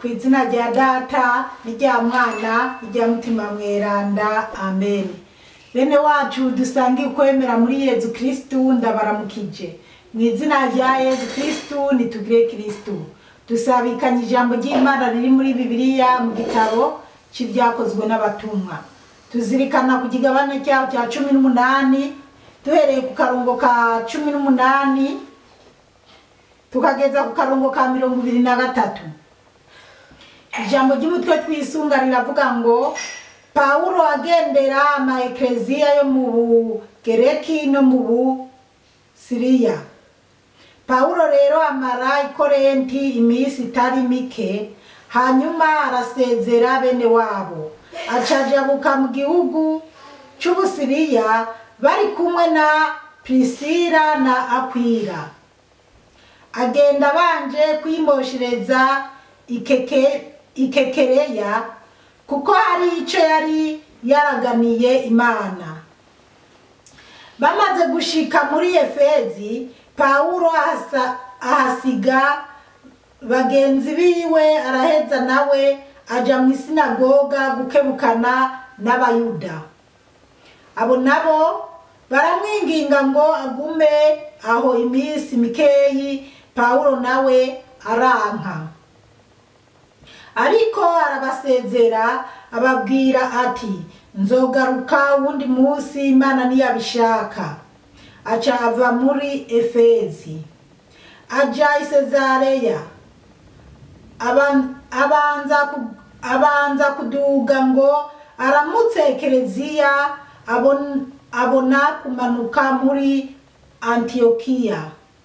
ku izina rya data n'irya mwana n'irya mutima mweranda amen bene wacu dusangiye ukwemera muri yezu kirisitu ndabaramukije mu izina rya yezu kirisitu nitugire kirisitu dusabikanye ijambo ry'imana riri muri bibiliya mu gitabo cy'ibyakozwe n'abatumwa tuzirikana ku kigabane cyaho cya cumi n'umunani duhereye ku karongo ka cumi n'umunani tukageza ku karongo ka mirongo ibiri na gatatu ijambo ry'umutwe twisunga riravuga ngo pawulo agendera ama ekereziya yo mu bugereki no mu busiriya pawulo rero amara i korenti iminsi itari mike hanyuma arasezera bene wabo acajabuka mu gihugu cy'ubusiriya bari kumwe na pirisira na akwira agenda abanje kwimoshereza ikeke ikekereya kuko hari icyo yari yaraganiye imana bamaze gushika muri efezi pawulo ahasa- ahasiga bagenzi biwe araheza nawe aja mu isinagoga gukebukana n'abayuda abo nabo baramwinginga ngo agume aho iminsi mikeyi pawulo nawe aranka ariko arabasezera ababwira ati nzogaruka uwundi munsi imana niyabishaka aca ava muri efezi aja i sezareya Aban- abanza ku- abanza kuduga ngo aramutse ekereziya abon- abona kumanuka muri antiyokiya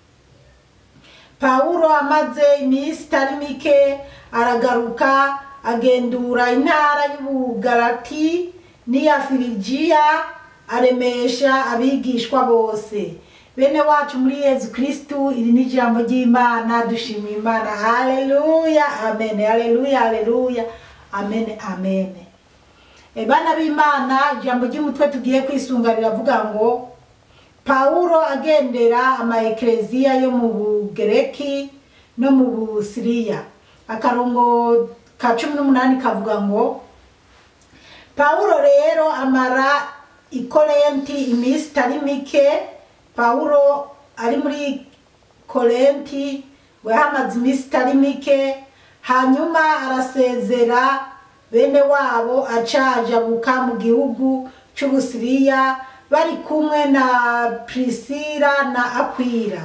pawulo amaze iminsi itari mike aragaruka agendura intara y'ubugarati n'iya firigiya aremesha abigishwa bose bene wacu muri yezu kirisitu iri ni ijambo ry'imana dushimiye imana haleluya amen haleluya haleluya amen amen E, bana b'imana ijambo ry'umutwe tugiye kwisunga riravuga ngo pawulo agendera ama ekereziya yo mu bugereki no mu busiriya akarongo ka cumi n'umunani kavuga ngo pawulo rero amara i korenti iminsi itari mike pawulo ari muri korenti we hamaze iminsi itari mike hanyuma arasezera bene wabo acajabuka mu gihugu cy'ubusiriya bari kumwe na pirisira na akwira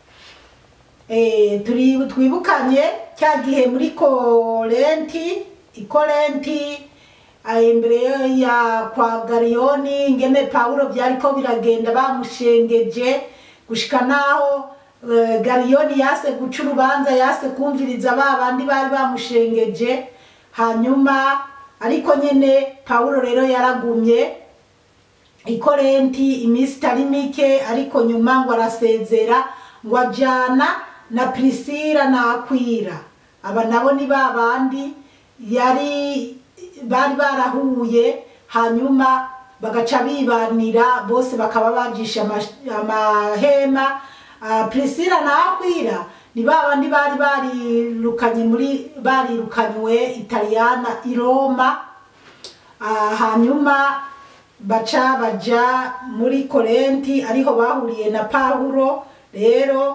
Eh, turi twibukanye cya gihe muri korenti ikorenti imbere ya kwa gariyoni ingene pawulo byariko biragenda bamushengeje gushika naho eh, gariyoni yase guca urubanza yase kumviriza ba bandi bari bamushengeje hanyuma ariko nyene pawulo rero yaragumye ikorenti iminsi itari mike ariko nyuma ngo arasezera ngo ajana na pirisira na akwira aba nabo ni ba bandi yari bari barahuye hanyuma bagaca bibanira bose bakaba bajisha ama- amahema Ah, pirisira na akwira ni ba bandi bari barirukanye muri barirukanywe italiyana i roma Ah, hanyuma baca baja muri korenti ariho bahuriye na pawulo rero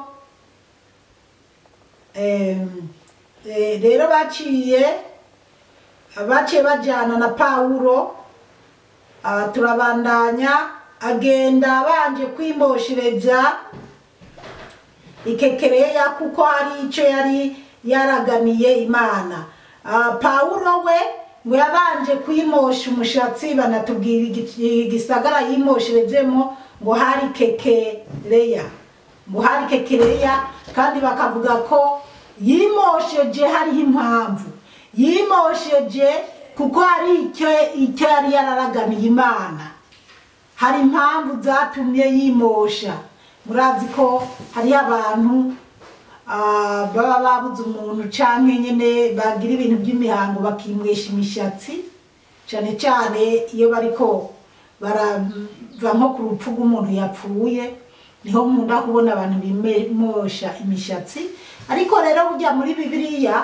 em, eh, rero baciye baciye bajana na pawulo ah, turabandanya agenda abanje kwimoshereza ikekereya kuko hari icyo yari yaraganiye imana Ah, pawulo we ngo yabanje kwimosha umushatsi banatubwira igi- igisagara yimosherezemo ngo hari kekereya ngo hari kekereya kandi bakavuga ko yimosheje hariho impamvu yimosheje kuko hari icyo icyo yari yararaganiye imana hari impamvu zatumye yimosha murazi ko hariho abantu ah, baba babuze umuntu canke nyene bagira ibintu by'imihango bakimwesha imishatsi cane cane iyo bariko barava nko ku rupfu rw'umuntu yapfuye niho nkunda kubona abantu bimosha imishatsi ariko rero burya muri bibiliya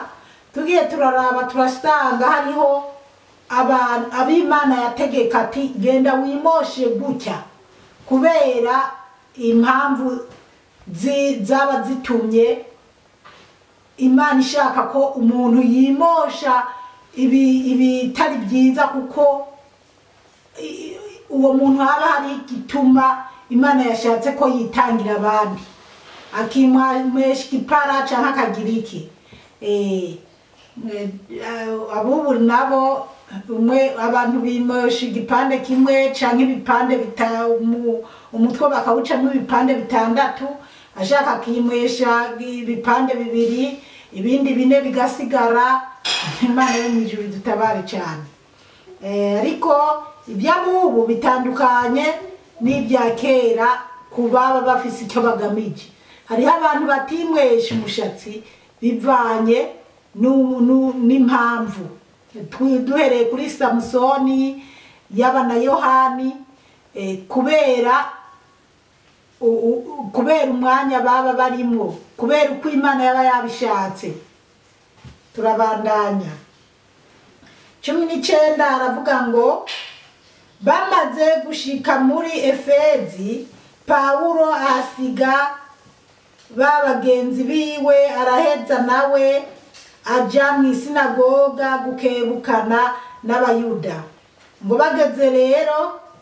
tugiye turaraba turasanga hariho abantu ab'imana yategeka ati genda wimoshe gutya kubera impamvu zi- zaba zitumye imana ishaka ko umuntu yimosha ibi- ibitari byiza kuko i- uwo muntu haba hari igituma imana yashatse ko yitangira abandi akimwesha igipara canke akagira iki Eh, eh, abubu nabo umwe abantu bimosha igipande kimwe canke ibipande bita umu- umutwe bakawucamo ibipande bitandatu ashaka akimwesha ibipande bibiri ibindi bine bigasigara imana yo mw'ijuru dutabare cyane Eh, ariko iby'abubu bitandukanye n'ibya kera ku baba bafise icyo bagamije hariho abantu batimwesha umushatsi bivanye nu- nu- n'impamvu Twi- duhereye kuri samusoni yaba na yohani eh, kubera u- u- kubera umwanya baba barimwo kubera uko imana yaba yabishatse turabandanya cumi n'icenda aravuga ngo bamaze gushika muri efezi pawulo ahasiga ba bagenzi biwe araheza nawe aja mu isinagoga gukebukana n'abayuda ngo bageze rero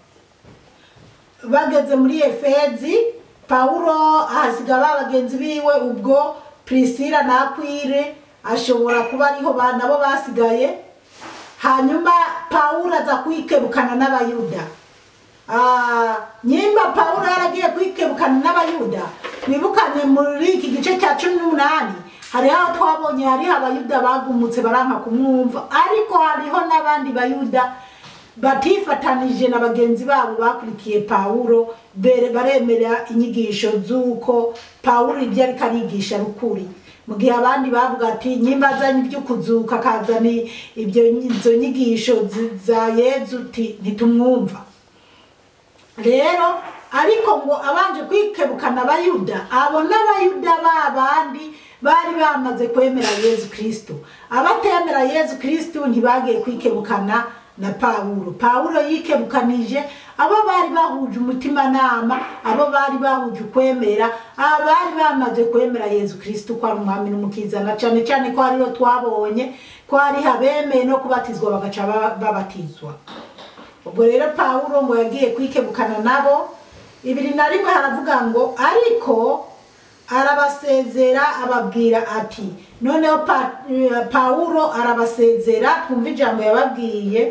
bageze muri efezi pawulo ahasiga ba bagenzi biwe ubwo prisila na akwire ashobora kuba ariho ba nabo basigaye hanyuma pawulo aza kwikebukana n'abayuda Ah, nyimba pawulo yaragiye kwikebukana n'abayuda twibukanye muri iki gice cya cumi n'umunani hariho aho twabonye hariho abayuda bagumutse baranka kumwumva ariko hariho n'abandi bayuda batifatanije na bagenzi babo bakurikiye pawulo bere- baremera inyigisho z'uko pawulo ibyo ariko arigisha ari ukuri mu gihe abandi bavuga ati nyimba azanye ibyo kuzuka akazana ibyo izo nyigisho zi- za yezu uti ntitumwumva rero ariko ngo abanje kwikebukana abayuda abo n'abayuda ba bandi bari bamaze kwemera yezu kristo abatemera yezu kristo ntibagiye kwikebukana na pawulo pawulo yikebukanije abo bari bahuje umutimanama abo bari bahuje ukwemera abari bamaze kwemera yezu kristo ko ari umwami n'umukiza na cyane cyane ko hariho twabonye ko hariho abemeye no kubatizwa bagaca ba- babatizwa ubwo rero pawulo ngo yagiye kwikebukana nabo ibiri na rimwe haravuga ngo ariko arabasezera ababwira ati noneho Pa- eh, pawulo arabasezera twumva ijambo yababwiye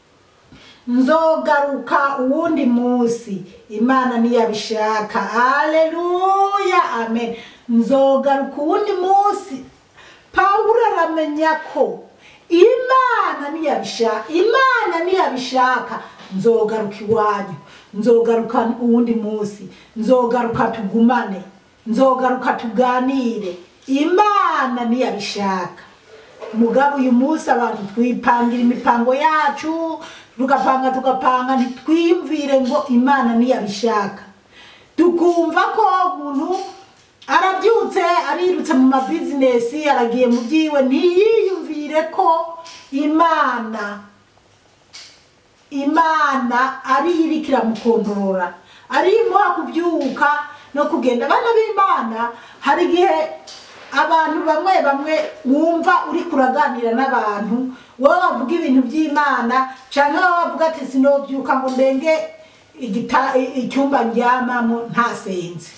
nzogaruka uwundi munsi imana niyabishaka aleluya amen nzogaruka uwundi munsi pawulo aramenya ko imana niyabishaka imana niyabishaka nzogaruka iwanyu nzogaruka uwundi munsi nzogaruka tugumane nzogaruka tuganire imana niyabishaka mugabo uyu munsi abantu twipangira imipango yacu tugapanga tugapanga ntitwiyumvire ngo imana niyabishaka tukumva ko umuntu arabyutse arirutse mu mabizinesi aragiye mu byiwe ntiyiyumvire ko imana imana ari yo iriko iramukontorora ari yo imuha kubyuka no kugenda abana b'imana hari igihe abantu bamwe bamwe wumva uri kuraganira n'abantu wowe wavuga ibintu by'imana cyangwa wowe wavuga ati sinobyuka ngo ndenge igita- icyumba ndyamamo ntasenze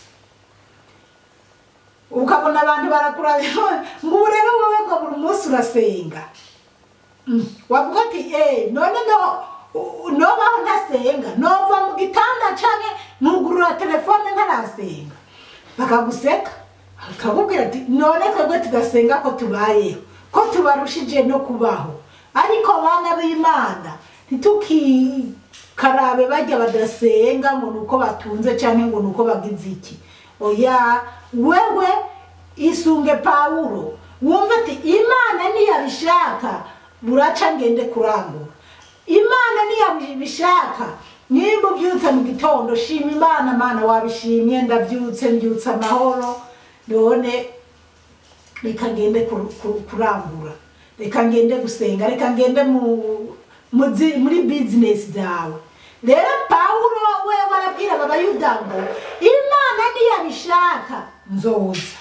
ukabona abantu barakurabira ngo ubu rero wowe ngo buri munsi urasenga Mm. wavuga ati eh none no u- nobaho ntasenga nova mu gitanda canke ntugurura telefone ntarasenga bakaguseka bakakubwira ati none twebwe tugasenga ko tubayeho ko tubarushije no kubaho ariko bana b'imana ntitukikarabe bajya badasenga ngo nuko batunze canke ngo nuko bagize iki oya wewe isunge pawulo wumva ati imana niyabishaka buraca ngende kurangura imana niyabishaka nimba ubyutse mu gitondo shima imana mana wabishimye ndabyutse mbyutse amahoro none reka ngende kur- kur- kurangura reka ngende gusenga reka ngende mu muzi- muri bizinesi zawe rero pawulo we barabwiraga abayuda ngo imana niyabishaka nzoza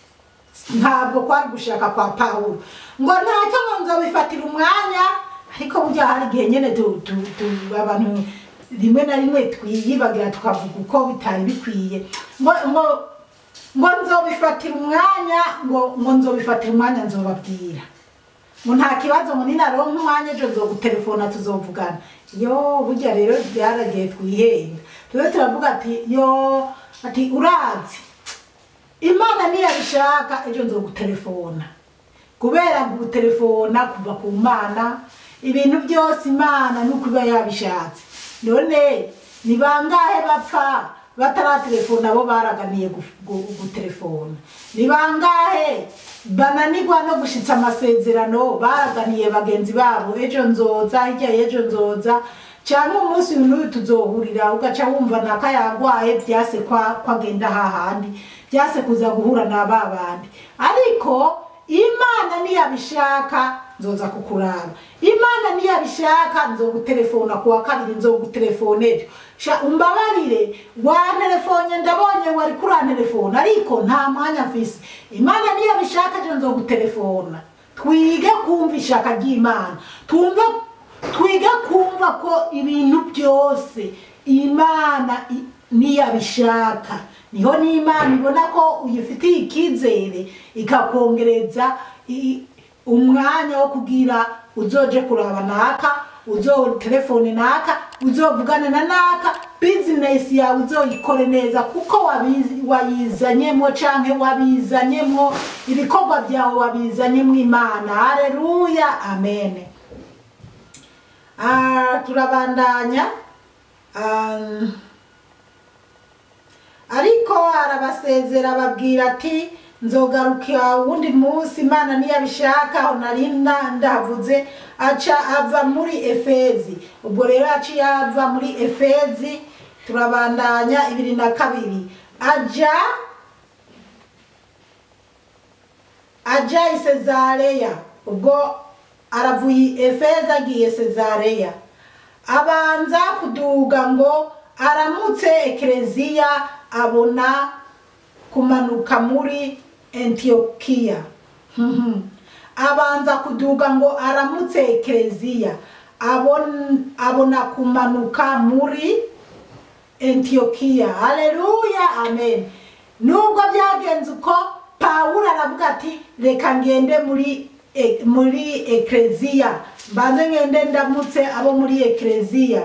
ntabwo kwari gushaka kwa pawulo ngo ntacyo ngo nzobifatira umwanya ariko burya hari igihe nyine tu- tu- tu- abantu rimwe na rimwe twiyibagira tukavuga uko bitari bikwiye ngo ngo ngo nzobifatira umwanya ngo ngo nzobifatira umwanya nzobabwira ngo nta kibazo ngo ninaronka umwanya ejo nzogutelefona tuzovugana yo burya rero byaragiye twihenda tube turavuga ati yo ati urazi imana niyabishaka ejo nzogutelefona kubera gutelefona kuva ku mana ibintu byose imana ni uko iba yabishatse none ni bangahe bapfa bataratelefona abo baraganiye gu- gu- gutelefona ni bangahe bananirwa no gushitsa amasezerano baraganiye bagenzi babo ejo nzoza hirya y'ejo nzoza cyangwa umunsi uyu n'uyu tuzohurira ugaca wumva naka yagwaye byase kwa kwagenda hahandi byase kuza guhura na ba bandi ariko imana niyabishaka nzoza kukuraba imana niyabishaka nzogutelefona kuwa kabiri nzogutelefona ejo sha umbabarire wantelefone ndabonye wari kurantelefona ariko nta mwanya mfise imana niyabishaka ejo nzogutelefona twige kumva ishaka ry'imana twumve twige kumva ko ibintu byose imana i- niyabishaka niho n'imana ibona ko uyifitiye icyizere ikakongereza i- umwanya wo kugira uzoje kuraba naka uzotelefone naka uzovugana na naka bizinesi yawe uzoyikore neza kuko wabizi- wayizanyemo canke wabizanyemo ibikorwa byawe wabizanyemo imana hareruya amene Ah, turabandanya Um, ariko arabasezera ababwira ati nzogarukira wundi munsi imana niyabishaka aho nari nda- ndahavuze aca ava muri efezi ubwo rero aciye ava muri efezi turabandanya ibiri na kabiri aja aja i sezareya ubwo aravuye efeza agiye sezareya abanza kuduga ngo aramutse ekereziya abona kumanuka muri antiyokiya Mhm. abanza kuduga ngo aramutse ekereziya abon- abona kumanuka muri antiyokiya haleluya amen nubwo byagenze uko pawulo aravuga ati reka ngende muri e- muri ekereziya mbanze ngende ndamutse abo muri ekereziya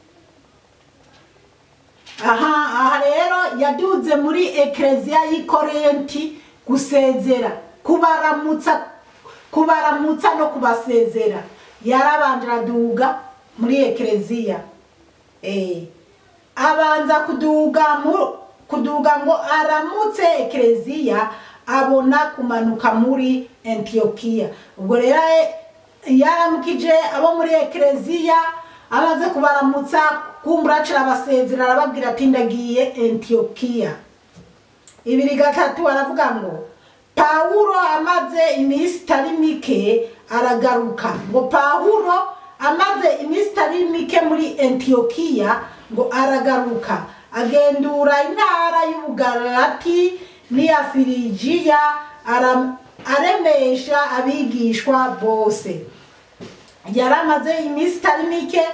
aha aha rero yaduze muri ekereziya y'i korenti gusezera kubaramutsa kubaramutsa no kubasezera yarabanje araduga muri ekereziya Eh, abanza kuduga mu kuduga ngo aramutse ekereziya abona kumanuka muri antiyokiya ubwo rero eh, yaramukije abo muri ekereziya amaze kubaramutsa kumbura aca arabasezera arababwira ati ndagiye antiyokiya ibiri gatatu aravuga ngo pawulo amaze iminsi itari mike aragaruka ngo pawulo amaze iminsi itari mike muri antiyokiya ngo aragaruka agendura intara y'ubugarati n'iya firigiya ara- aremesha abigishwa bose yari amaze iminsi itari mike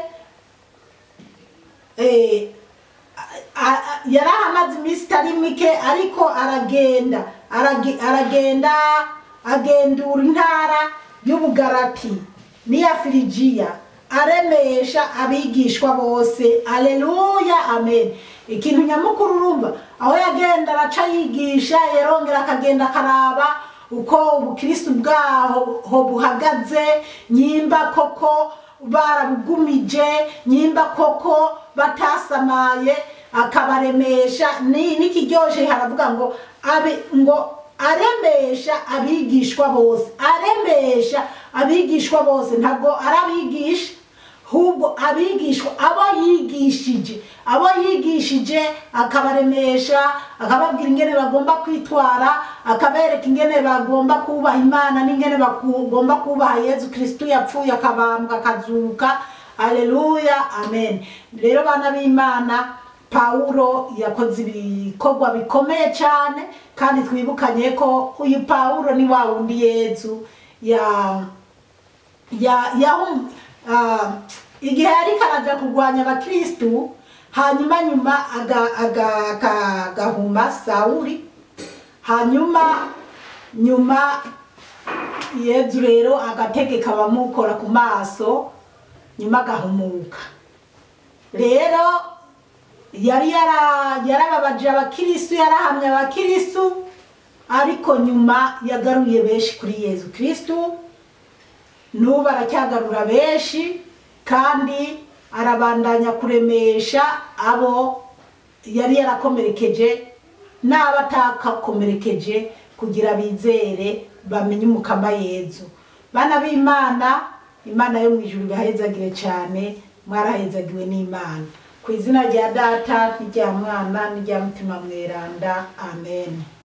eh, a- a- yari ahamaze iminsi itari mike ariko aragenda arage- aragenda agendura intara y'ubugarati n'iya firigiya aremesha abigishwa bose aleluya amen ikintu nyamukuru urumva aho yagenda araca yigisha yarongera akagenda akaraba uko ubukristu bwaho ho buhagaze nyimba koko barabugumije nyimba koko batasamaye akabaremesha ni- n'ikiryoshe haravuga ngo abe ngo aremesha abigishwa bose aremesha abigishwa bose ntabwo arabigisha ahubwo abigishwa abo yigishije abo yigishije akabaremesha akababwira ingene bagomba kwitwara akabereka ingene bagomba kubaha imana n'ingene bagomba kubaha yezu kristu yapfuye akabambwa akazuka aleluya amen rero bana b'imana pawulo yakoze ibikorwa bikomeye cyane kandi twibukanye ko uyu pawulo ni wa wundi yezu ya ya ya ah, igihe yari karaja kurwanya abakristu hanyuma nyuma aga- aga- aga- agahuma sawuli hanyuma nyuma yezu rero agategeka abamukora ku maso nyuma agahumuka rero yari yara- yarababaje abakirisu yarahamye abakirisu ariko nyuma yagaruye benshi kuri yezu kristu n'ubu aracyagarura benshi kandi arabandanya kuremesha abo yari yarakomerekeje n'abo atakakomerekeje kugira bizere bamenye umukama yezu bana b'imana imana yo mu ijuru ibahezagire cyane mwarahezagiwe n'imana ku izina rya data n'irya mwana n'irya mutima mweranda amen